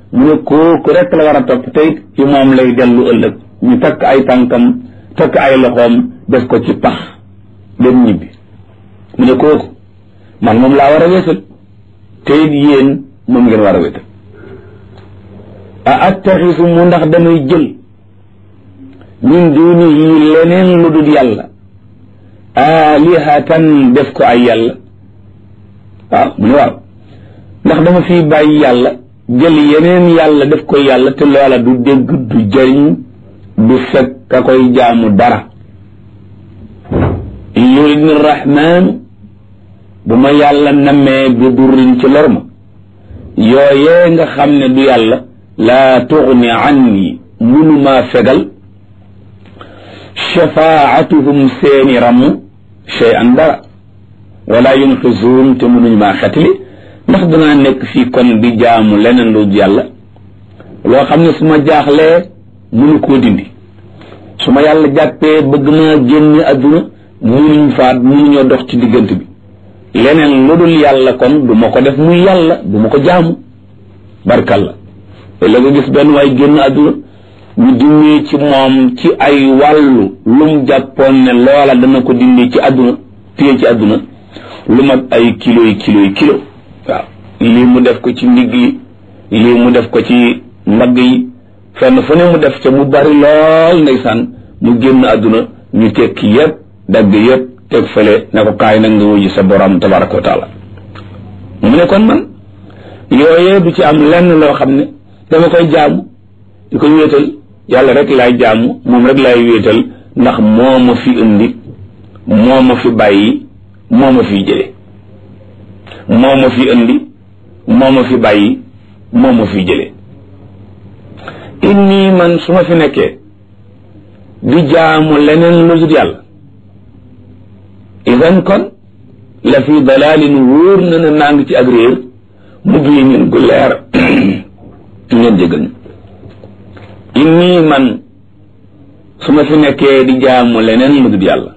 mu ne kooku rek la war a topp te it ci moom lay dellu ëllëg ñu takk ay tànkam takk ay loxoom def ko ci pax dem ñibbi mu ne kooku man moom laa war a wéetal te it yéen moom ngeen war a wéetal a attaxisu mu ndax damay jël min dunihi leneen lu dul yàlla alihatan def ko ay yàlla waaw mu ne waaw ndax dama fi bàyyi yàlla jël yeneen yàlla def ko yàlla te loola du dégg du jëriñ du fekk ka koy jaamu dara in yuridni rahmaanu bu ma yàlla nammee bi durrin ci lor ma yooyee nga xam ne du yàlla laa tugni anni munumaa fegal shafaatuhum seeni ramm shay an dara wala yunqisuun te munuñ maa xetli ndax danaa nekk fii kon di jaamu leneen lu yàlla loo xam ne su ma jaaxlee munu koo dindi su ma yàlla jàppee bëgg maa génn adduna munuñ faat munuñoo dox ci diggante bi leneen lu dul yàlla kon du ma ko def muy yàlla du ma ko jaamu barkalla la nga gis benn waay génn adduna ñu dindi ci moom ci ay wàllu lum jàppoon ne loola dana ko dindi ci adduna téye ci adduna lu mat ay kilo yi kilo yi kilo waaw lii mu def ko ci ndigg yi lii mu def ko ci mbagg yi fenn fu ne mu def ca mu bari lool ndeysaan mu génn adduna ñu tekki yépp dagg yépp teg fële ne ko kaay nag nga wuji sa borom tabaraka wa taala mu ne kon man yooyee du ci am lenn loo xam ne dama koy jaamu di ko wéetal yàlla rek laay jaamu moom rek laay wéetal ndax moo ma fi indi moo ma fi bàyyi moo ma fi jële moo ma fi indi moo ma fi bàyyi moo ma fi jële inni man su ma fi nekkee di jaamu leneen lu dul yàlla idan kon la fi dalalin wóor na ne naa ngi ci ak réer mu bii ñun gu leer ngeen jégal ñu inni man su ma fi nekkee di jaamu leneen lu dul yàlla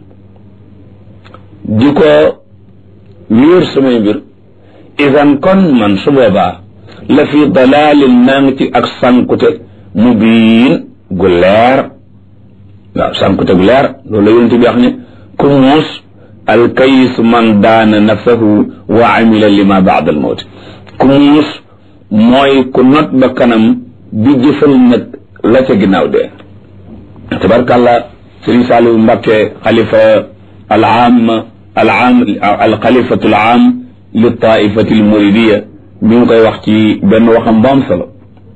di ko wéer samay mbir idan kon man su boobaa la fi dalalin naa ngi ci ak sankute mu biin gu leer waaw sankute gu leer loolu la yonente bi wax ne ku muus alkayis man daana nafsahu wa amila lima baada al mawt ku muus mooy ku not ba kanam bi jëfal nag la ca ginnaaw dee tabarkàllah sëriñ Saliou Mbacké xalifa al aam al aam al xalifatu al aam li taifati al muridiya mi ngi koy wax ci benn waxam bu am solo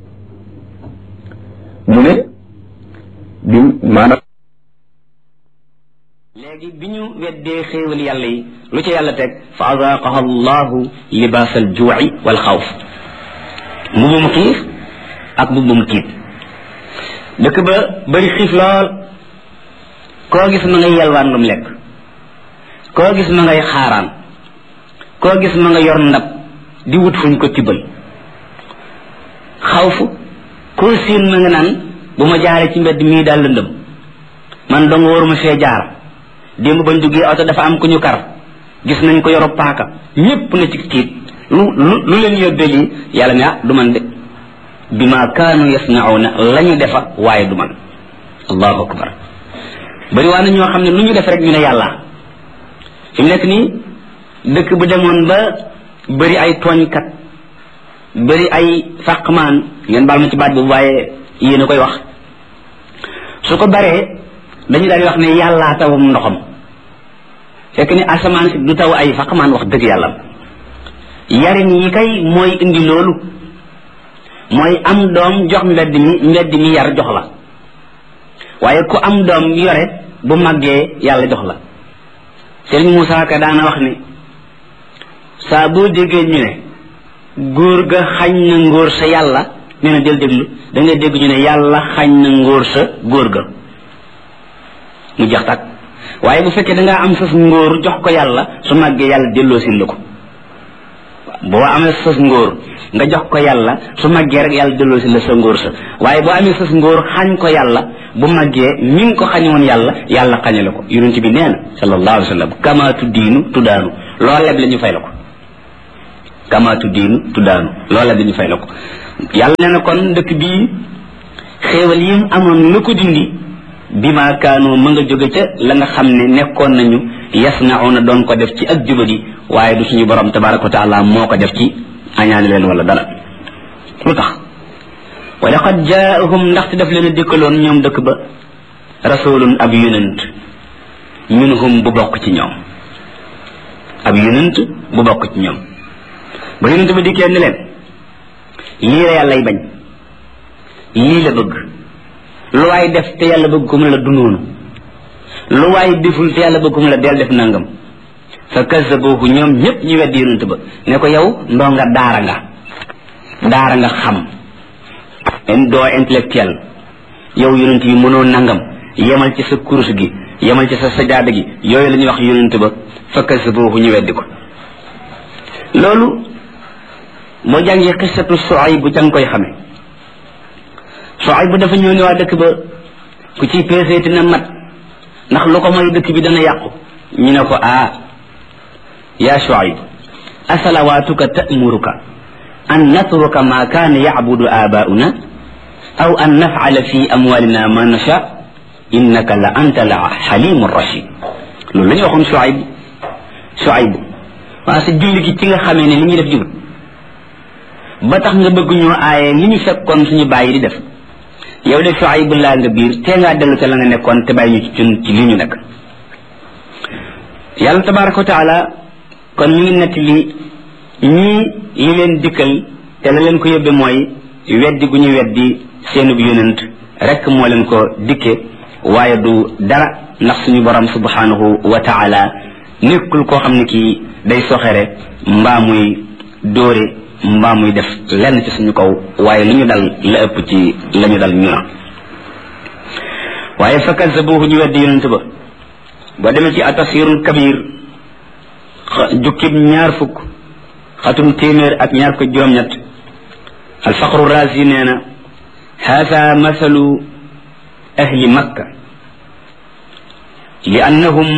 mu ne bi maanaam léegi bi ñu weddee xéewal yàlla yi lu ca yàlla teg fa azaaqaha allahu libaas al juuci wal xawf mbubum xiif ak mbubum tiit dëkk ba bëri xiif lool koo gis ma ngay yalwaan lu mu lekk koo gis ma ngay xaaraan koo gis ma nga yor ndab di wut fuñ ko tibbal xawf koo siin ma nga naan bu ma jaaree ci mbedd mii daal lëndëm man dong waruma fee jaar démb bañ duggee oto dafa am ku ñu kar gis nañ ko yoro paaka ñépp na ci tiit lu lu lu leen yóbbee lii yàlla ne ah du man de bi ma kaanu yasnauna la ñu defa waaye du man allahu akbar bari waa na ñoo xam ne lu ñu def rek ñu ne yàlla fi mu nekk nii dëkk bu demoon ba bëri ay tooñkat bëri ay fàqmaan ngeen baal ma ci baat boobu waaye yéen a koy wax su ko baree dañu daal di wax ne yàllaa tawam ndoxam fekk ni asamaan si du taw ay faqmaan wax dëgg yàlla yarin yi kay mooy indi loolu mooy am doom jox mbedd mi mbedd mi yar jox la waaye ku am doom yore bu màggee yàlla jox la Sëriñ Moussa Ka daana wax ni saa boo déggee ñu ne góor ga xañ na ngóor sa yàlla nee na del déglu da ngay dégg ñu ne yàlla xañ na ngóor sa góor ga mu jeex tàkk waaye bu fekkee dangaa am sas ngóor jox ko yàlla su màggee yàlla delloo sin la ko boo amee sas ngóor nga jox ko yàlla su màggee rek yàlla delloo si la sa ngóor sa waaye boo amee sas ngóor xañ ko yàlla bu màggee mi ngi ko xañoon yàlla yàlla xañe la ko yonent bi nee na sallallahu alayhi wa sallam kama tuddiinu tuddaanu loo leb la ñu fay la ko kama tuddiinu tuddaanu loo leb la ñu fay la ko yàlla nee na kon dëkk bii xéewal yi mu amoon lu ko dindi bi ma kaanu ma nga jóge ca la nga xam ne nekkoon nañu yasnauna doon ko def ci ak jubadi waaye du suñu borom tabaraka wa taala moo ko def ci añaani leen wala dara lu tax wa laqad jaahum ndaxte daf leen a dikkaloon ñoom dëkk ba rasulun ab yonent minhum bu bokk ci ñoom ab yonent bu bokk ci ñoom ba yonent ba dikkee ni leen lii la yàllay bañ lii la bëgg lu waay def te yàlla bëgg ko mu ne la du noonu lu waay deful te yàlla bëgg ko mu ne la del def nangam fa kazabuhu ñoom ñëpp ñu weddi yonent ba ne ko yow ndoo nga daara nga daara nga xam doo intellectuel yow yonent yi mënoo nangam yemal ci sa kurus gi yemal ci sa sajaada gi yooyu la ñuy wax yonent ba fa kazabuhu ñu weddi ko loolu boo jàngee xisatu Suayb bu ca nga koy xame Suayb bu dafa ñëw ne waa dëkk ba ku ciy peeseeti na mat ndax lu ko mooy dëkk bi dana yàqu ñu ne ko ah yaa Suayb asalawaatuka ta'muruka an natruka ma kaana yacbudu aabaa'una aw an nafcala fi amwaalina ma nasha innaka la anta la xalimu rachid loolu la ñu waxoon Suayb Suayb waa sa julli gi ci nga xamee ne li ñuy def jubut ba tax nga bëgg ñoo aaye li ñu fekkoon suñu bàyyi di def yow de Suayb laa nga biir tee ngaa dellu ca la nga nekkoon te bàyyi ñu ci cun ci li ñu nekk yàlla tabaraka wa taala kon ñu ngi nett li ñii li leen dikkal te la leen ko yóbbe mooy weddi gu ñu weddi seenub yonent rek moo leen ko dikke waaye du dara ndax suñu borom subhanahu wa taala nekkul koo xam ne kii day soxere mbaa muy dóore mbaa muy def lenn ci suñu kaw waaye lu ñu dal la ëpp ci la ñu dal ñu na waaye fa kazabuhu ñu weddi yonent ba boo demee ci atasirul kabir jukkib ñaar fukk xatum téeméer ak ñaar ko juróom-ñett alfaqru razi nee na hada mathalu ahli makka li annahum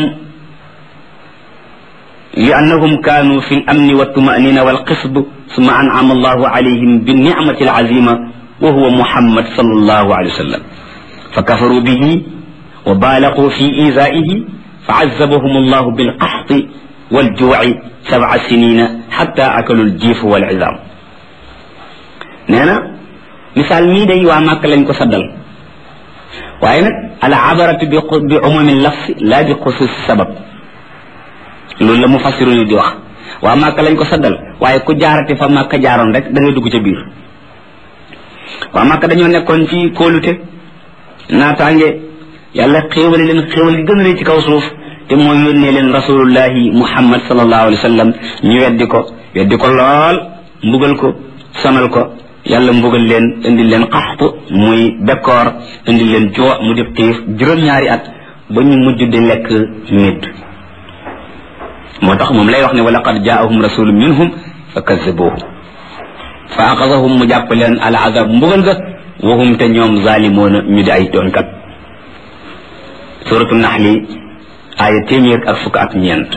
لأنهم كانوا في الأمن والطمأنينة والقصب ثم أنعم الله عليهم بالنعمة العظيمة وهو محمد صلى الله عليه وسلم فكفروا به وبالغوا في إيذائه فعذبهم الله بالقحط والجوع سبع سنين حتى أكلوا الجيف والعظام نانا مثال مي داي وا مكة لنج كو سدال واي نك العبرة بعموم اللفظ لا بخصوص السبب loolu la mu fassiru ni di wax waa màkka lañ ko saddal waaye ku jaarati fa màkka jaaroon rek da ngay dugg ca biir waa màkka dañoo nekkoon ci kóolute naataange yàlla xéewale leen xéewal gi gën a rëy ci kaw suuf te mooy yónnee leen rasulullahi muhammad sallallahu alayhi wa sallam ñu weddi ko weddi ko lool mbugal ko sonal ko yàlla mbugal leen indi leen xaxtu muy bekkoor indi leen joo mu def xiif juróom-ñaari at ba ñu mujj di lekk nit moo tax moom lay wax ne wa laqad jaahum rasulun minhum fa kazabuhu fa axasahum mu jàpp leen al azab mbugal ga wahum te ñoom zalimoona ñu di ay doonkat suratu naxli aaya téeméer ak fukk ak ñeent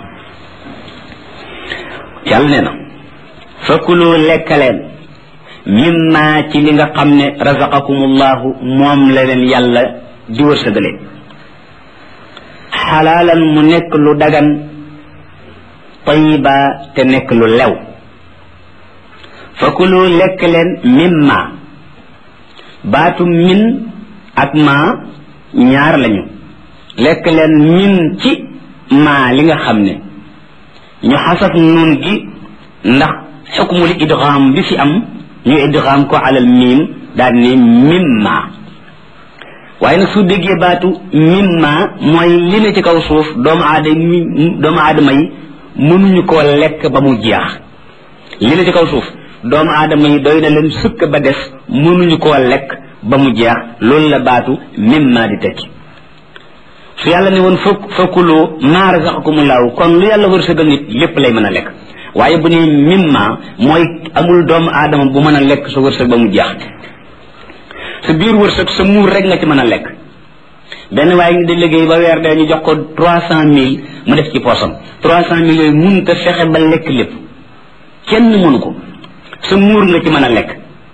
yàlla nee na fakulu lekkaleen mimma ci li nga xam ne razaqakumullahu moom la leen yàlla di wërsëgale xalaalan mu nekk lu dagan tayiba te nekk lu lew fakulu lekk leen mimma baatu min ak ma ñaar lañu lekk leen min ci ma li nga xam ne ñu xasaf nun gi ndax xukmul idgham bi fi am ñu idgham ko alal miim daal ne mimma waaye nag su déggee baatu mimma mooy li ne ci kaw suuf doomu aadama doomu aadama yi mënuñu koo lekk ba mu jeex li ne ci kaw suuf doomu aadama yi doy na leen sukk ba des mënuñu koo lekk ba mu jeex loolu la baatu mimma di tekki su yàlla ne woon fokk fokkuloo maa razaqakumullahu kon lu yàlla wërsëgal nit lépp lay mën a lekk waaye bu ne mimma mooy amul doomu aadama bu mën a lekk sa wërsëg ba mu jeex sa biir wërsëg sa muur rek nga ci mën a lekk benn waaye ngi di liggéey ba weer dee ñu jox ko trois cent mille mu def ci poosam trois cent mille yooyu mun te fexe ba lekk lépp kenn mënu ko sa muur nga ci mën a lekk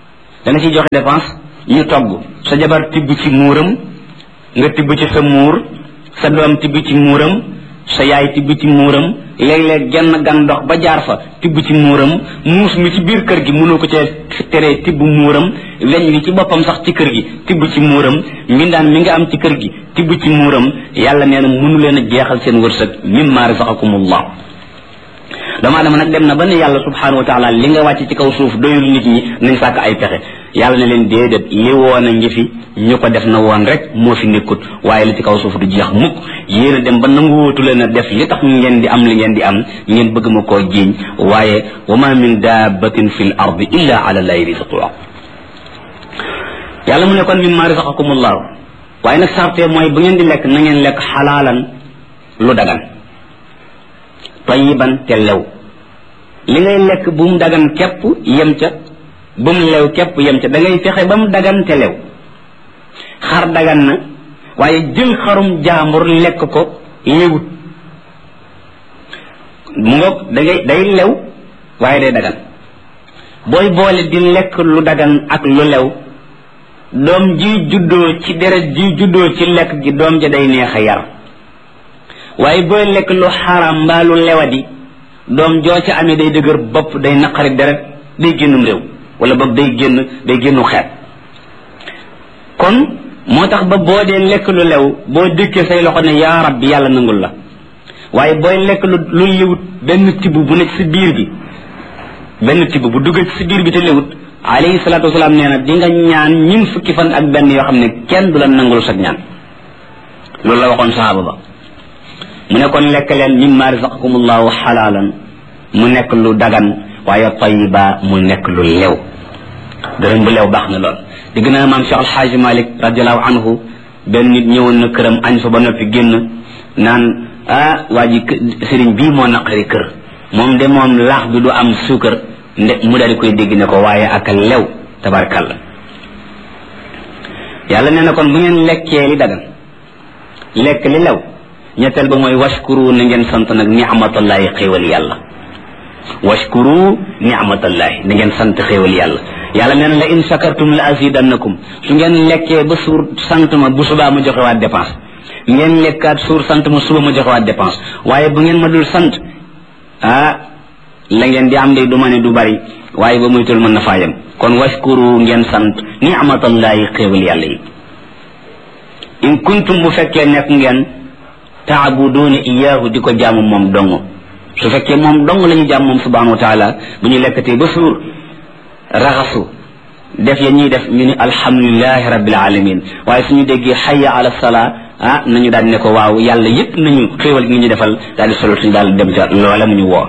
da nga ciy joxe dépense ñu togg sa jabar tibb ci muuram nga tibb ci sa muur sa doom tibb ci muuram sa yaay tibb ci muuram léeg-léeg genn gan dox ba jaar fa tibb ci muuram muus mi ci biir kër gi mënoo ko ca teree tibb muuram weñ wi ci boppam sax ci kër gi tibb ci muuram mbindaan mi nga am ci kër gi tibb ci muuram yàlla nee na mënu leen a jeexal seen wërsëg mimma razaqakumullah doomu adama nag dem na ba ne yàlla subhanahu wa taala li nga wàcc ci kaw suuf doyul nit ñi nañ sàkk ay pexe yàlla ne leen déedéet li woon a ngi fi ñu ko def na woon rek moo fi nekkut waaye li ci kaw suuf du jeex mukk yéen a dem ba nanguwootu leen a def li tax ngeen di am li ngeen di am ngeen bëgg ma koo jiiñ waaye wa ma min dabbatin fi l ardi illa ala llahi rizquha yàlla mu ne kon mimma razaqakumullahu waaye nag sarte mooy bu ngeen di lekk na ngeen lekk xalaalan lu dagan tayiban te lew li ngay lekk bu mu dagan képp yem ca bu mu lew képp yem ca da ngay fexe ba mu dagan te lew xar dagan na waaye jël xarum jaambur lekk ko lewut mu ngoog da ngay day lew waaye day dagan booy boole di lekk lu dagan ak lu lew doom ji juddoo ci deret ji juddoo ci lekk gi doom ja day neex a yar waaye booy lekk lu xaram mbaa lu lewadi doom joo ca amee day dëgër bopp day naqari deret day génnum réew wala boog day génn day génnu xeet kon moo tax ba boo dee lekk lu lew boo dëkkee say loxo ne yaa rabbi yàlla nangul la waaye booy lekk lu lu lewut benn tibb bu nekk si biir bi benn tibb bu duggee ci si biir bi te lewut alayhi salaatu wasalaam nee na di nga ñaan ñun fukki fan ak benn yoo xam ne kenn du la nangul sa ñaan loolu la waxoon sahaaba ba mu ne kon lekk leen mimma razaqakumullahu xalaalan mu nekk lu dagan waaye tayiba mu nekk lu lew dërëm bu lew baax na lool di gën a maam Cheikh Alxaaji Malik radiallahu anhu benn nit ñëwoon na këram añ fa ba noppi génn naan ah waa ji sëriñ bii moo naqari kër moom de moom laax bi du am suukar nde mu daal di koy dégg ne ko waaye ak lew tabarkalla yàlla nee na kon bu ngeen lekkee li dagan lekk li lew ñetteel ba mooy washkuru na ngeen sant nag ni'matallahi xéewal yàlla washkuru ni'matallahi na ngeen sant xéewal yàlla yàlla nee na la in shakartum la azidannakum su ngeen lekkee ba suur sant ma bu subaa ma joxe waat dépense ngeen lekkaat suur sant ma suba ma joxe waat dépense waaye bu ngeen ma dul sant ah la ngeen di am de du ma ne du bari waaye ba muy tul mën na faa yem kon washkuru ngeen sant ni'matallahi xéewal yàlla yi in kuntum bu fekkee nekk ngeen taabuduuna iyaahu di ko jaamu moom dong su fekkee moom dong la ñu jaam moom subhanahu wa taala bu ñu lekkatee ba suur raxasu def ya ñuy def ñu ni alhamdulilahi rabbil alamin waaye suñu déggee xayya ala salaa ah nañu daal ne ko waaw yàlla yépp nañu xéewal gi ñu defal daal di solo suñu daal dem ca loola mu ñu woo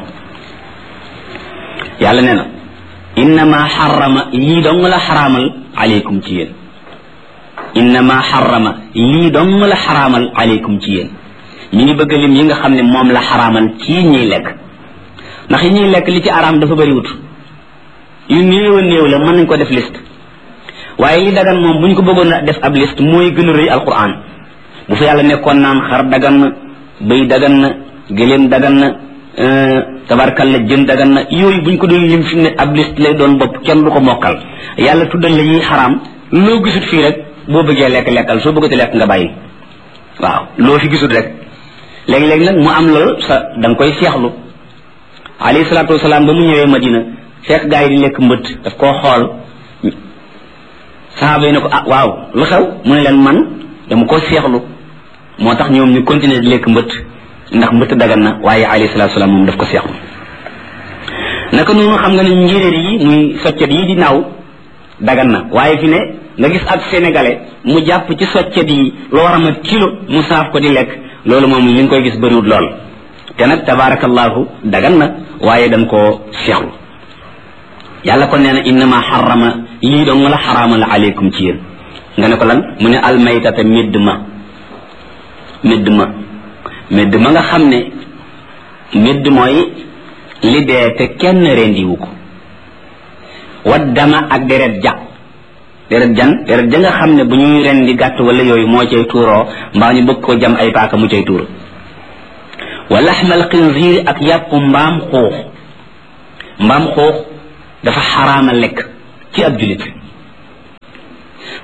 yàlla nee na innama xarama lii dong la xaraamal aleykum ci yéen innama xarama lii dong la xaraamal aleykum ci yéen ñu ngi bëgg lim yi nga xam ne moom la xaraamal ci ñuy lekk ndax yi ñuy lekk li ci araam dafa bëri wut yu néew a néew la mën nañ ko def liste waaye li dagan moom bu ñu ko bëggoon a def ab liste mooy gën a rëy alquran bu fa yàlla nekkoon naan xar dagan na bëy dagan na gëléem dagan na tabarkal la jën dagan na yooyu bu ñu ko doon lim fi ne ab liste lay doon bopp kenn du ko mokkal yàlla tuddal la yi xaraam loo gisut fii rek boo bëggee lekk lekkal soo bëggati lekk nga bàyyi waaw loo fi gisut rek léegi-léegi nag mu am loolu sa da nga koy seexlu alayhi salaatu wasalaam ba mu ñëwee madina fekk gaa yi di lekk mbët daf koo xool sahaaba yi ne ko ah waaw lu xew mu ne leen man dama ko seexlu moo tax ñoom ñu continuer di lekk mbët ndax mbët dagan na waaye alayhi salaatu wasalaam moom daf ko seexlu naka noonu xam nga ne njéeréer yi muy soccet yi di naaw dagan na waaye fi ne nga gis ak sénégalais mu jàpp ci soccet yi lu war a mat kilo mu saaf ko di lekk loolu moom li nga koy gis bëriwut lool te nag tabarakallahu dagan na waaye dañ koo seexlu yàlla kon nee na innama xarama lii dong la xaraamal aleykum ci yéen nga ne ko lan mu ne almaytata médd ma médd ma médd ma nga xam ne médd mooy li dee te kenn rendiwu ko waddama ak deret ja deret jan deret ja nga xam ne bu ñuy rendi gàtt wala yooyu moo cay tuuroo mbaa ñu bëgg ko jam ay paaka mu cay tuur wa laxmal xinziir ak yàpp mbaam xuux mbaam xuux dafa xaraama lekk ci ab julit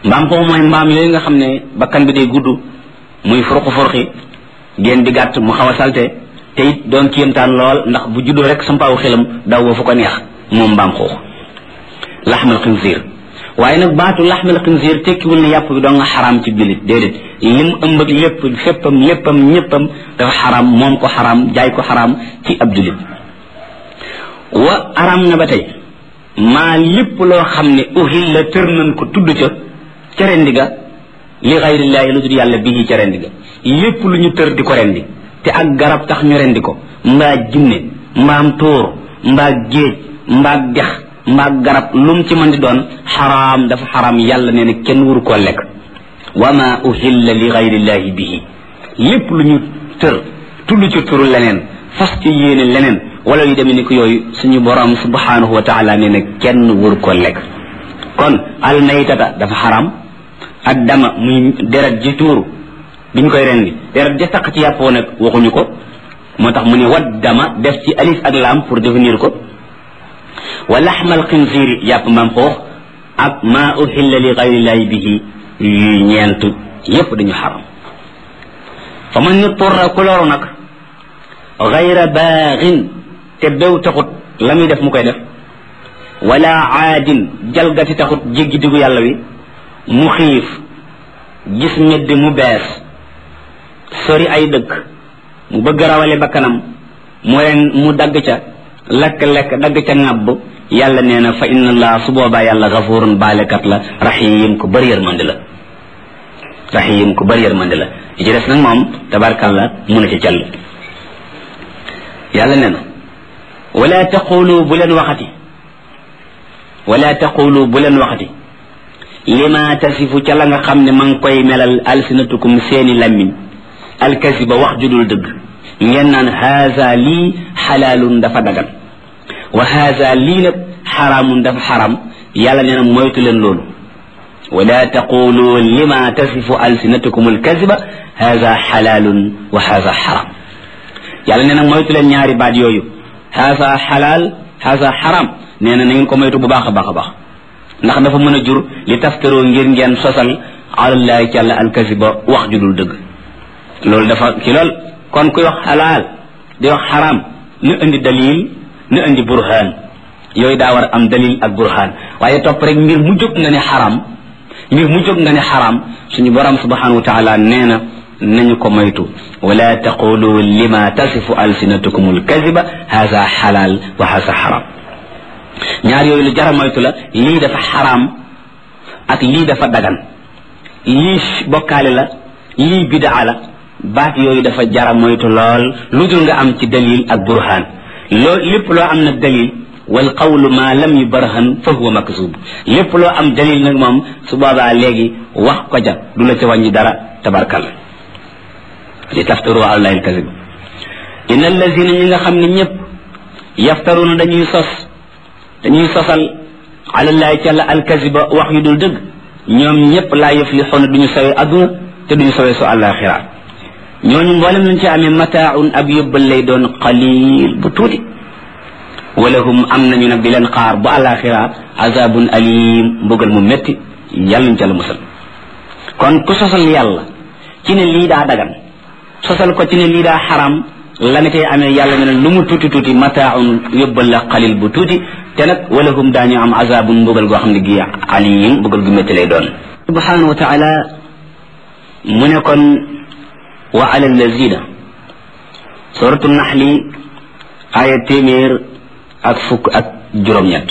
mbaam xuux mooy mbaam yooyu nga xam ne bakkan bi day gudd muy furqu furqi génn di gàtt mu xaw a salte te it doon kéemtaan lool ndax bu juddoo rek sampaawu xelam daw wa fu ko neex moom mbaam xuux laxmal xinziir waaye nag baatu laxmal xinziir tekkiwul ne yàpp bi doo nga xaraam ci jullit déedéet lim ëmb ak lépp féppam léppam ñéppam dafa xaraam moom ko xaraam jaay ko xaraam ci ab jullit wa araam na ba tey maa lépp loo xam ne uhil la tër nañ ko tudd ca ca rendi ga li xayrillaahi lu dul yàlla bii ca rendi ga lépp lu ñu tër di ko rendi te ak garab tax ñu rendi ko mbaa jinne mbaam tóor mbaa géej mbaa dex mbaa garab lum ci mën di doon xaraam dafa xaraam yàlla nee na kenn wuru koo lekk wa ma uhilla li xayrillaahi bihi lépp lu ñu tër tudd ci turu leneen fas ci yéene leneen wala yu demee ni ko yooyu suñu borom subhanahu wa taala nee na kenn wuru koo lekk kon al maytata dafa xaraam ak dama muy deret ji tuuru biñ koy rendi deret ja taq ci yàppoo nag waxuñu ko moo tax mu ne wat dama def ci alif ak laam pour définir ko wa laxmal xinziiri yàpp maam xoox ak maa uhilla li gayrillahi bihi yuy ñeent yépp dañu xaram fa man ñu turra ku loru nag gayra baaxin te bew taxut la muy def mu koy def wala aadin jalgati taxut jéggi digu yàlla wi mu xiif gis medd mu bees sori ay dëkk mu bëgg rawale bakkanam mu ren mu dagg ca lekk-lekk dagg ca ŋàbb yàlla nee na fa inna allah su boobaa yàlla gafurun baalekat la rahim ku bëri yërmande la rahim ku bëri yërmande la li ci des nag moom tabarkalla mu na ci call yàlla nee na wala taqulu bu leen waxati wala taqulu bu leen waxati lima tasifu ca la nga xam ne ma ngi koy melal alsinatukum seeni lammiñ alkasiba wax judul dëgg ngeen naan haza lii xalaalun dafa dagan wa haza lii nag xaraamun dafa xaram yàlla nee na moytu leen loolu wala taqulu lima tasifu alsinatukum alkasiba haza xalaalun wa haza xaram yàlla nee na moytu leen ñaari baat yooyu haza xalaal haza xaram nee na na ngeen ko moytu bu baax a baax a baax ndax dafa mën a jur li taftaroo ngir ngeen sosal alallahi ci àlla alkasiba wax ju dul dëgg loolu dafa ki lool kon kuy wax xalaal di wax xaraam na indi dalil na indi burhaan yooyu daa war am dalil ak burhaan waaye topp rek mbir mu jóg nga ne xaram mbir mu jóg nga ne xaram suñu borom subhanahu wa taala nee na nañu ko moytu wala taqulu lima tasifu alsinatukum alkaziba haza xalaal wa haza xaram ñaar yooyu lu jara moytu la lii dafa xaraam ak lii dafa dagan lii bokkaale la lii bidaa la baat yooyu dafa jara moytu lool lu dul nga am ci dalil ak burhaan loo lépp loo am nag dalil wal qawlu ma lam yubarhan fa huwa makzub lépp loo am dalil nag moom su boobaa léegi wax ko ja du la ca wàññi dara tabarkalla li taftaru ala allahi alkazib inna allazina ñi nga xam ne ñëpp yaftaruna dañuy sos dañuy sosal alallahi ci àlla alkaziba wax yu dul dëgg ñoom ñëpp laa yuflixuuna duñu sawee adduna te duñu sawee su àllaaxira ñooñu mboolem lañ ci amee mataaun ab yóbbal lay doon qalil bu tuuti walahum am nañu nag di leen xaar bu àllaaxira azabun alim mbugal mu métti yàlla ñu ca la musal kon ku sosal yàlla ci ne lii daa dagan sosal ko ci ne lii daa xaram la nga cay amee yàlla ne lu mu tuuti tuuti mataaun yóbbal la qalil bu tuuti te nag walahum daañu am azabun mbugal goo xam ne gi alim mbugal gu métti lay doon subhanahu wa taala mu ne kon wa ala allazina suratu naxli aya téeméer ak fukk ak juróom-ñett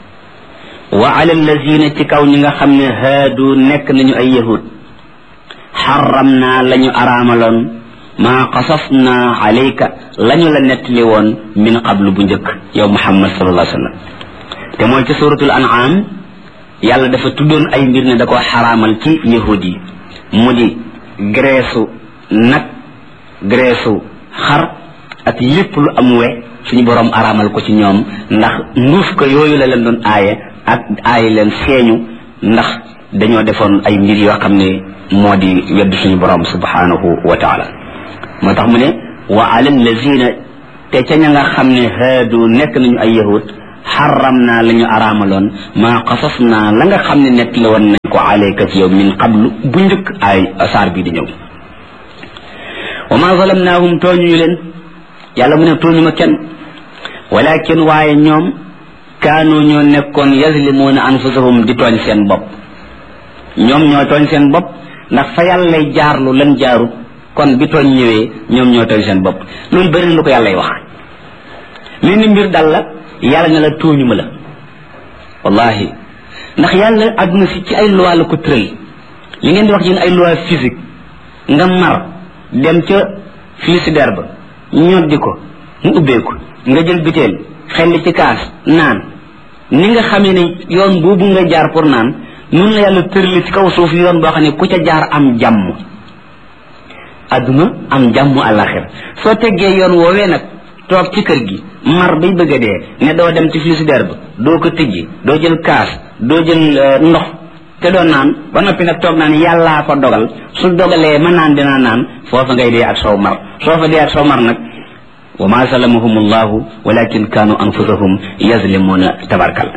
wa ala allazina ci kaw ñi nga xam ne haadu nekk nañu ay yahud xaram naa la ñu araamaloon maa qasas naa alayka la ñu la nettali woon min qablu bu njëkk yow muhammad sallallahu alayhi wa sallam te mooy ci suratul an'am yàlla dafa tuddoon ay mbir ne da ko xaraamal ci yahud yi mu di greesu nag greesu xar ak lépp lu am we suñu borom araamal ko ci ñoom ndax nduuf ko yooyu la leen doon aaye ak aaye leen feeñu ndax dañoo defoon ay mbir yoo xam ne moo di wedd suñu borom subhanahu wa taala moo tax mu ne wa ala lazina te ca ña nga xam ne haadu nekk nañu ay yahud xaram naa la ñu araamaloon maa qasas naa la nga xam ne nekk la woon nañ ko alayka ci yow min qablu bu njëkk ay saar bi di ñëw wa ma zalamnaahum tooñuñu leen yàlla mu ne tooñu ma kenn walakin waaye ñoom kaanu ñoo nekkoon yazlimuuna anfusahum di tooñ seen bopp ñoom ñoo tooñ seen bopp ndax fa yàlla lay jaarlu lan jaarut kon bi tooñ ñëwee ñoom ñoo tooñ seen bopp loolu bëri na lu ko yàlla wax li ni mbir dal la yàlla ne la tooñu ma la wallahi ndax yàlla àdduna si ci ay loi la ko tëral li ngeen di wax yéen ay loi physique nga mar dem ca frigidaire ba ñoddi ko mu ubbeeku nga jël biteel xelli ci kaas naan ni nga xamee ne yoon boobu nga jaar pour naan noonu la yàlla tërali ci kaw suuf yoon boo xam ne ku ca jaar am jàmm adduna am jàmm àllaxir soo teggee yoon woowee nag toog ci kër gi mar bay bëgg a dee ne doo dem ci frigidaire ba doo ko tijji doo jël kaas doo jël ndox te doo naan ba noppi nag toog naan yàllaa ko dogal su dogalee ma naan dinaa naan foofa ngay dee ak sow mar soo fa dee ak sow mar nag wa ma zalamahum allahu walakin kaanu anfusahum yazlimuuna tabarkal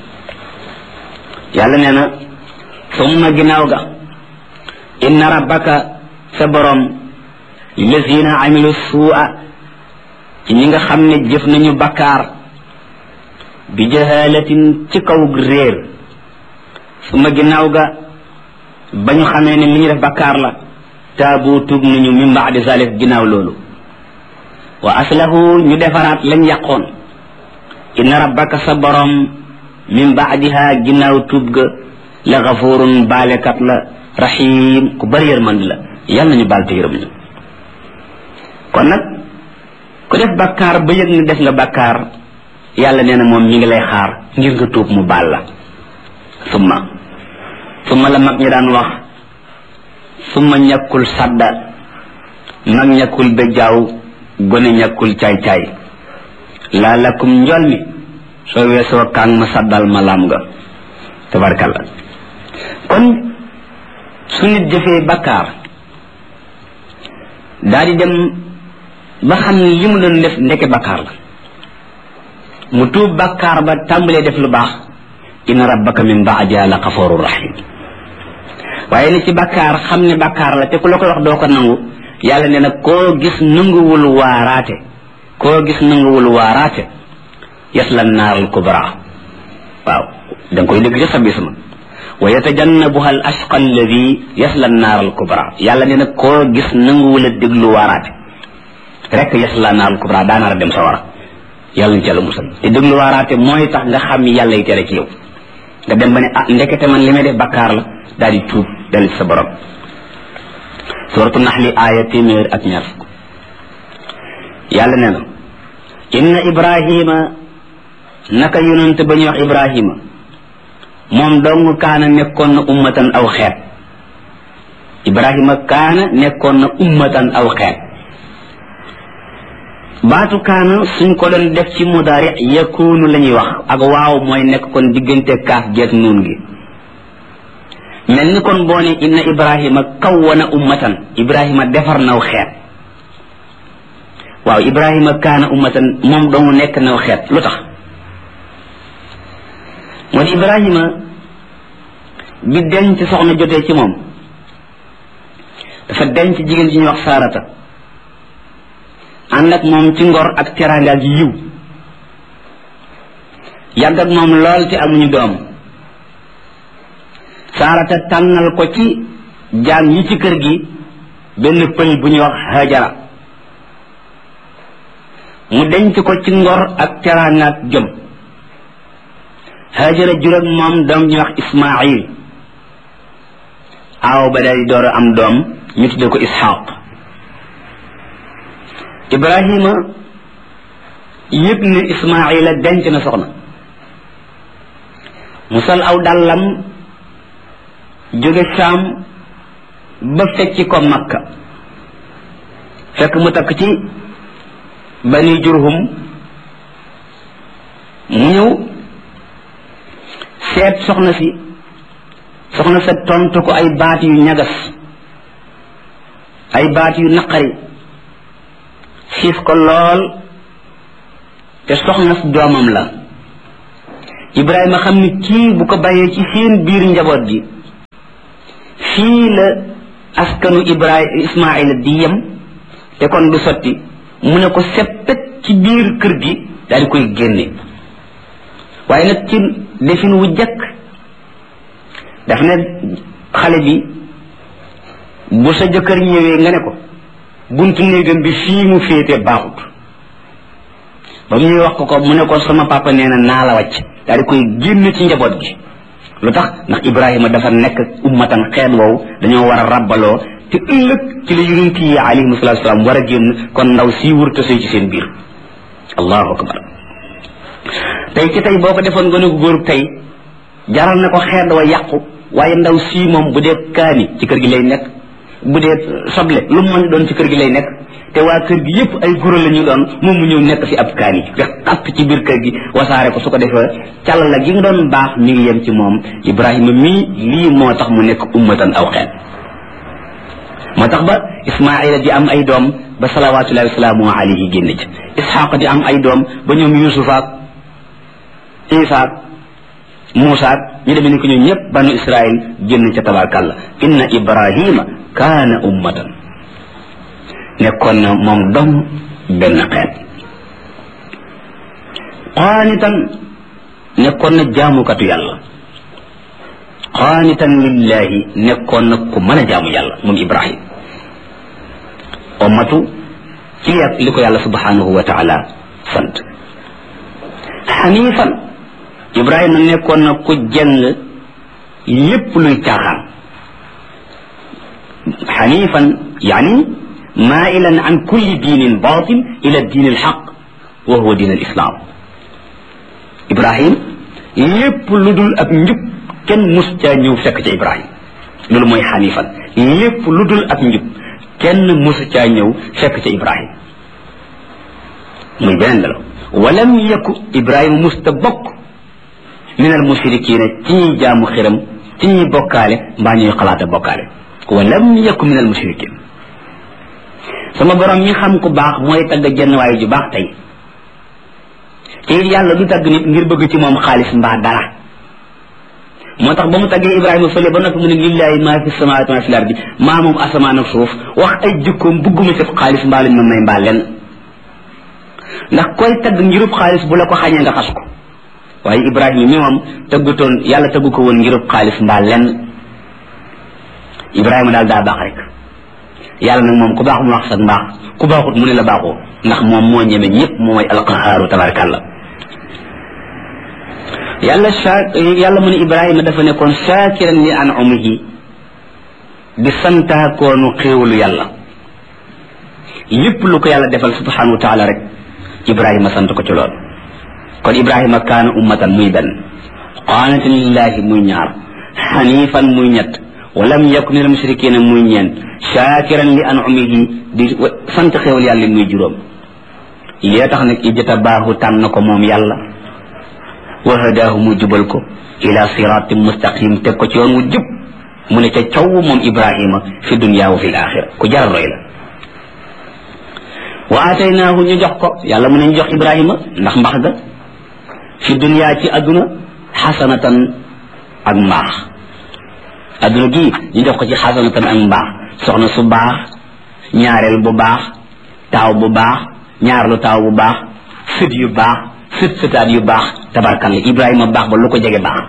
yàlla nee na summa ginnaaw ga inna rabbaka sa borom lillazina amilu suu'a ci ñi nga xam ne jëf nañu bakkaar bi jahalatin ci kaw réer summa ginnaaw ga ba ñu xamee ne li ñu def bakkaar la taabu tub nañu min baadi zalik ginnaaw loolu wa aslahu ñu defaraat lañ yàqoon inna rabbaka sa borom min baadiha ginnaaw tuub ga la gafurun baalekat la rahim ku bari yërmand la yàlla nañu baal te yërëm ñu kon nag ku def bakkaar ba yëg ne def nga bakkaar yàlla nee na moom mi ngi lay xaar ngir nga tuub mu baal la summa summa la mag ñi daan wax summa ñàkkul sadda mag ñàkkul bejjaaw gone ñàkkul caay-caay laa lakum njol mi soo weesoo kaang ma saddal ma laam nga tabarkalla kon su nit jëfee bakkaar daa di dem ba xam ne li mu doon def ndeke bakkaar la mu tuub bakkaar ba tàmbalee def lu baax inna rabbaka min baadiha la xaforu rahim waaye ni ci bakkaar xam ne bakkaar la te ku la koy wax doo ko nangu yàlla nee na koo gis nanguwul waaraate koo gis nanguwul waaraate yasla naaral kubra waaw da nga koy dégg ci sa bisma wa yatajannabuha al ashqa alladi yasla naaral kubra yàlla nee na koo gis nanguwul a déglu waaraate rek yasla naaral kubra daanaar a dem sa wara yàlla ñu ci yàlla musal te déglu waaraate mooy tax nga xam yàlla yi tere ci yow nga dem ba ne ah ndekete man li may def bakkaar la daal di tuub dellu ci sa borom suratu naxli aaya téeméer ak ñaar fukk yàlla nee na inna ibrahima naka yonante ba ñuy wax ibrahima moom dong kaana nekkoon na ummatan aw xeet ibrahima kaana nekkoon na ummatan aw xeet baatu kaana suñ ko doon def ci mudaari yakunu la ñuy wax ak waaw mooy nekk kon diggante kaaf geeg nuun gi mel ni kon boo ne inna ibrahima kawwana ummatan ibrahima defar naw xeet waaw ibrahima kaana ummatan moom dong nekk naw xeet lu tax moo di ibrahima bi denc soxna jotee ci moom dafa denc jigéen ji ñuy wax saarata ànd ak moom ci ngor ak teraanga ak yiw yàgg ak moom lool te amuñu doom saarata tànnal ko ci jaam yi ci kër gi benn pël bu ñuy wax hajara mu denc ko ci ngor ak teraanga ak jom hajara jur ak moom doom ñuy wax ismail aaw ba day door a am doom ñu tudde ko ishaq ibrahima yëg ne ismaila denc na soxna mu sol aw dàllam jóge saam ba fecci ko makka fekk mu takk ci bani jurhum mu ñëw seet soxna si soxna sa tontu ko ay baat yu ñagas ay baat yu naqari xiif ko lool te soxna si doomam la ibrahima xam ni kii bu ko bàyyee ci seen biir njaboot gi fii la askanu ibrahim ismaila di yem te kon du sotti mu ne ko seppet ci biir kër gi daal di koy génne waaye nag ci defin wu jëkk daf ne xale bi bu sa jëkkër ñëwee nga ne ko buntu néegam bi fii mu féete baaxut ba mu ñuy wax ko ko mu ne ko sama papa nee na naa la wàcc daal di koy génn ci njaboot gi lu tax ndax ibrahima dafa nekk ummatan xeet woowu dañoo war a rabbaloo te ëllëg ci la yonent yi alayhim salatu salaam war a génn kon ndaw sii wurta sëy ci seen biir allahu akbar tey ci tey boo ko defoon gën a góor tey jaral na ko xeet wa yàqu waaye ndaw sii moom bu dee kaani ci kër gi lay nekk bu dee soble lu mu mën doon ci kër gi lay nekk te waa kër gi yépp ay guro la ñu doon moom mu ñëw nekk fi ab kaani fex xapp ci biir kër gi wasaare ko su ko defee càll la gi nga doon baax mi ngi yem ci moom ibrahima mii lii moo tax mu nekk ummatan aw xeet moo tax ba ismaila di am ay doom ba salawatullahi wasalaamu alayhi génn ci isxaq di am ay doom ba ñoom yusufaak isaak muusaak ñu demee ni ko ñoom ñëpp banu israil génn ca tabarkàlla inna ibrahima kaana ummatan nekkoon na moom dom benn xeet qaanitan nekkoon na jaamukatu yàlla qaanitan lillahi nekkoon na ku mën a jaamu yàlla moom ibrahim ummatu ci li ko yàlla subhanahu wa taala sant xanifan ibrahima nekkoon na ku jeng lépp luy caaxaan xanifan yani mailan an kulli diinin batil ila diin alxaq wa huwa diin alislam ibrahim lépp lu dul ab njub kenn mus caa ñëw fekk ca ibrahim loolu mooy xanifan lépp lu dul ab njub kenn mus caa ñëw fekk ca ibrahim muy beneen la walam yaku ibrahima musta bokk min al mushrikina ci ñuy jaamu xiram ci ñuy bokkaale mbaa ñuy xalaata bokkaale walam yaku min al mushrikin sama borom mi xam ku baax mooy tagg jenn waaye ju baax tey te it yàlla du tagg nit ngir bëgg ci moom xaalis mbaa dara moo tax ba mu taggee ibrahima fële ba noppi mu ne lillahi maa fi samawaati maa fi lardi maa moom asamaan ak suuf wax ay jikkoom bugguma ci xaalis mbaa lañ ma may mbaa lenn ndax koy tagg ngirub xaalis bu la ko xañee nga xas ko waaye ibrahima mi moom tëggutoon yàlla tëggu ko woon ngirub xaalis mbaa lenn ibrahima daal daa baax rek yàlla nag moom ku baax mu wax sax mbaax ku baaxut mu ne la baaxoo ndax moom moo ñeme ñëpp mooy alqahaaru tabarakallah yàlla sa yàlla mu ne ibrahima dafa nekkoon shaakiran li an umihi di santaakoonu xéewalu yàlla lépp lu ko yàlla defal subhanahu wa taala rek ibrahima sant ko ci lool kon ibrahima kaana ummatan muy benn qaanatan lillahi muy ñaar xanifan muy ñett walam yakun min almushrikina muy ñeent shakiran li an'umihi di sant xéewal yàlla muy juróom lee tax nag ijtabaahu tànn ko moom yàlla wa hadaahu mu jubal ko ila siratin mustaqim teg ko ci yoon wu jub mu ne ca caw moom ibrahima fi dunya wa fi alaxira ku jar roy la wa ataynaahu ñu jox ko yàlla mu ne ñu jox ibrahima ndax mbax ga fi dunya ci adduna xasanatan ak mbaax adduna gii ñu jox ko ci xasanatan ak mbaax soxna su baax ñaareel bu baax taaw bu baax ñaarlu taaw bu baax sët yu baax sët sëtaat yu baax tabarkalla ibrahima baax ba lu ko jege baax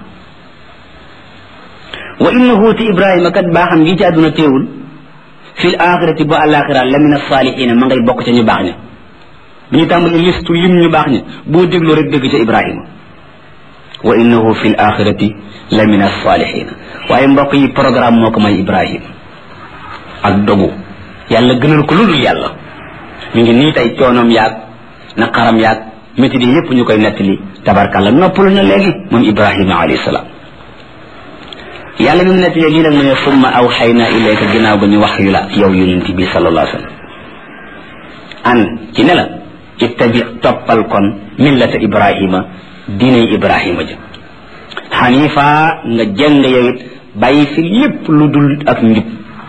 wa innahu ti ibrahima kat baaxam gi ci adduna teewul fi l axirati ba alaxira la min alsalihina ma ngay bokk ca ñu baax ña bi ñu tàmbali listu lim ñu baax ña boo déglu rek dégg ca ibrahima wa innahu fi l axirati la min alsalihina waaye mbokk yi programme moo ko may ibrahim ak dogu yàlla gënal ko ludul yàlla mi ngi nii tey coonoom yaag naqaram yaag métti di yépp ñu koy nettali tabarkàlla noppalu na léegi moom ibrahima alayhi salaam yàlla mi mu nettali lii nag mu ne summa awxayna ilayka ginnaaw ba ñu wax yu la yow yonent bi sallallahu alayhi wa sallam an ci ne la ittabi toppal kon millata ibrahima diinay ibrahima ja xanifa nga jëng yow it bàyyi fi lépp lu dul ak njub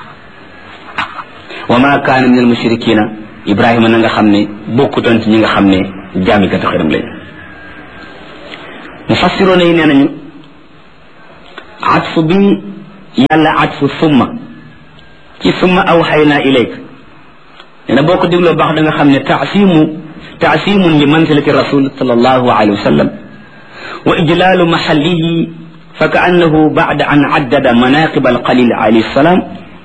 wa ma kaana min almushrikina ibrahima na nga xam ne bokkutoon ci ñi nga xam ne jaamikatu xiram lañ mufassiroona yi nee nañu atfu bi yàlla atfu summa ci summa awxayna ilayk nee na boo ko dégloo baax da nga xam ne taasimu taasimun li manzilati rasul sallallahu alayhi wa sallam wa ijlaalu maxallihi fa kaannahu bacda an caddada manaqib alqalil alayhi salaam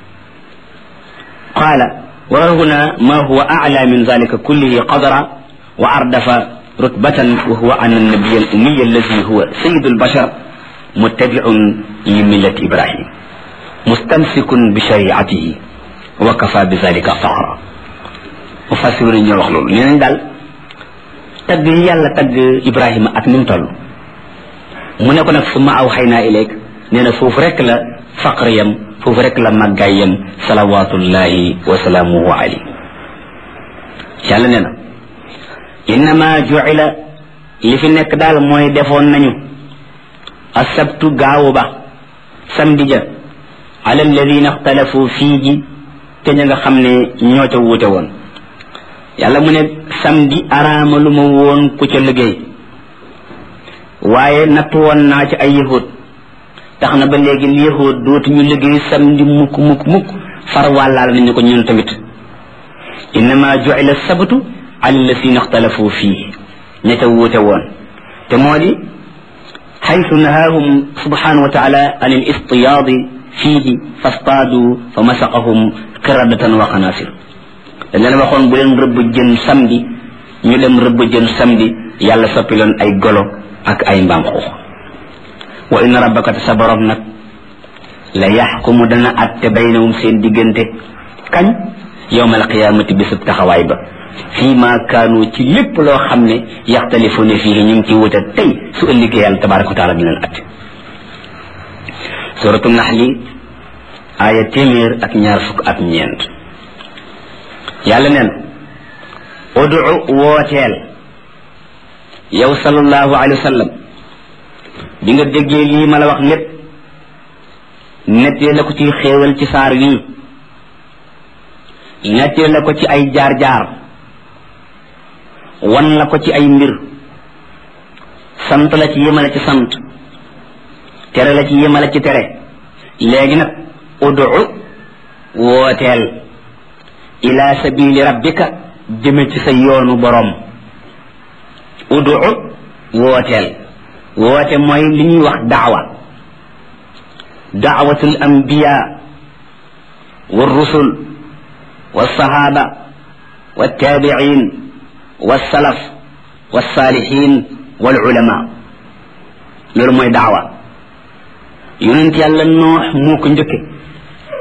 qaala wa huna ma huwa acla min dalika kullihi qadra wa ardafa rutbatan wa huwa an annabiy alumiy alladi huwa sayidu albashar muttabiun li millati ibrahim mustamsikun bi shariatihi wa kafa bi dalika faxra mufassiruna ñoo wax loolu nee nañ daal tagg yi yàlla tagg ibrahima ak ni mu toll mu ne ko nag summa aw xay naa ileeg nee na foofu rek la faqr yam foofu rek la màggaay yam salawatullahi wa salaamuhu alayhi yàlla nee na innama juila li fi nekk daal mooy defoon nañu asabtu gaawu ba samedi ja ala alladina ixtalafu fii ji te ña nga xam ne ñoo ca wuute woon yàlla mu ne samedi araama lu ma woon ku ca liggéey waaye natt woon naa ci ay yahud tax na ba léegi yahud dootuñu liggéey samedi mukk mukk mukk far wàllaal nañu ko ñun tamit innama juila sabtu ala alladina ixtalafu fii ña ca wuute woon te moo di xaytu nahaahum subhanahu wa taala an al istiyaadi fiihi fastaadu fa masaqahum qiradatan wa qanasir dañ leen waxoon bu leen rëbb jën samedi ñu dem rëbb jën samedi yàlla soppi leen ay golo ak ay mbaam xuux wa inna rabbaka te sa borom nag la yaxkumu dana atte baynahum seen diggante kañ yowma alqiyamati bisub taxawaay ba fii ma kaanu ci lépp loo xam ne yaxtalifuuna fii ñu ngi ci wuute tey su ëllëgee yàlla tabaraka wa taala dina leen atte suratu naxli aaya téeméer ak ñaar fukk ak ñeent yàlla neen udu wooteel yow sallallahu alayhi wa sallam bi nga déggee lii ma la wax lépp nettee la ko ci xéewal ci saar wii nettee la ko ci ay jaar-jaar wan la ko ci ay mbir sant la ci yemale ci sant tere la ci yemale ci tere léegi nag udu wooteel ila sabili rabbika jëme ci sa yoonu borom udu wooteel woote mooy li ñuy wax daawa daawatul anbiya والرسل والصحابة والتابعين والسلف والصالحين والعلماء loolu mooy daawa yonent yàlla noox moo ko njëkke